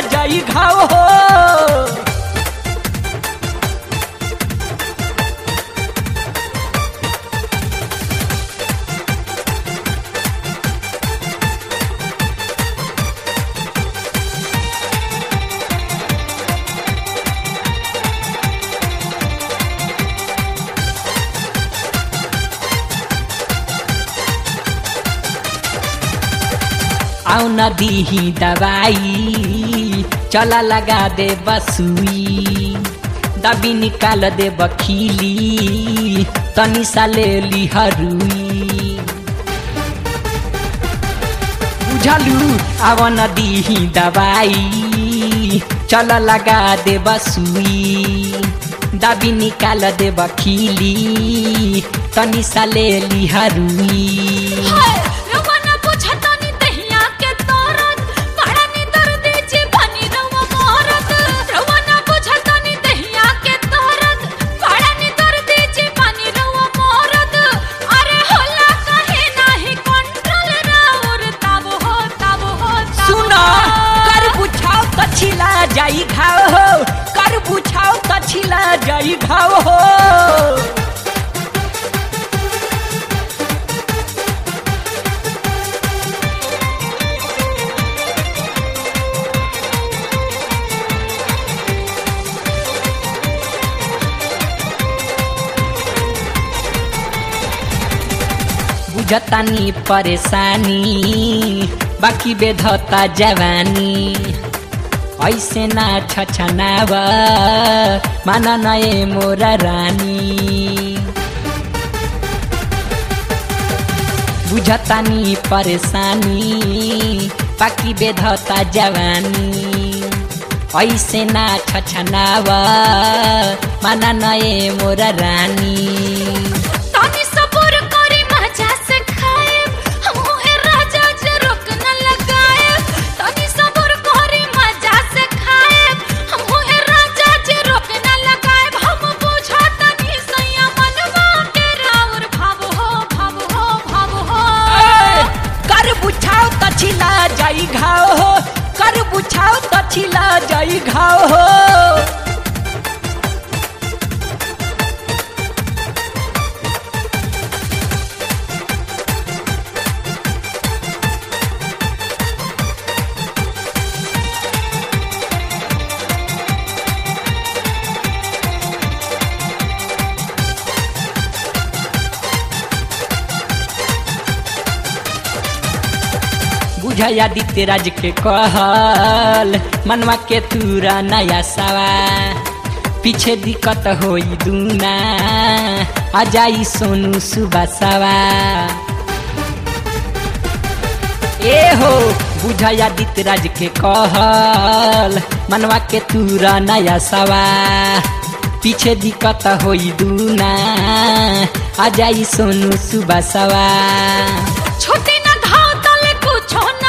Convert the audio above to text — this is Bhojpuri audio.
जाई घाव हो आउ न दीही दवाई चला लगा दे बसुई दबी निकाल दे बखीली तनी सा ले ली हरुई बुझलू आव न दीही दवाई चल लगा दे बसुई दबी निकाल दे बखीली तनी सा ले ली हरुई हाय रवाना बुझतानी दहिया के तोरत बड़ा नी दर्द जी बनी रवा मोरत रवाना बुझतानी दहिया के तोरत बड़ा नी दर्द जी बनी रवा मोरत अरे होला कहे नाही कंट्रोल राउर तब हो तब हो तब सुना हो। कर बुझाओ त छिला जाई घाव हो कर बुझाओ त छिला जाई घाव हो बुझतानी परेशानी बाकी बेधता जवानी ऐसे ना छछनाव माना नए मोरा रानी बुझतानी परेशानी बाकी बेधता जवानी ऐसे ना छछनाव माना नए मोरा रानी तानी सबर करी मजा से खाए हमहू ए राजा जे रोक न लगाए तानी सबर करी मजा से खाए हमहू ए राजा जे रोक न लगाए हम बुझा तनी सैया मनवा के राउर भाव हो भाव हो भाव हो कर बुझाओ त छिला जाई घाव हो कर बुझाओ त छिला जाई घाव हो बुझाया दित्य राज के कहल मनवा के तूरा नया सवा पीछे दिक्कत होई दूना आ जाई सोनू सुबह सवा ए हो बुझाया दित्य राज के कहल मनवा के तूरा नया सवा पीछे दिक्कत होई दूना आ जाई सोनू सुबह सवा छोटी न धाव तले कुछो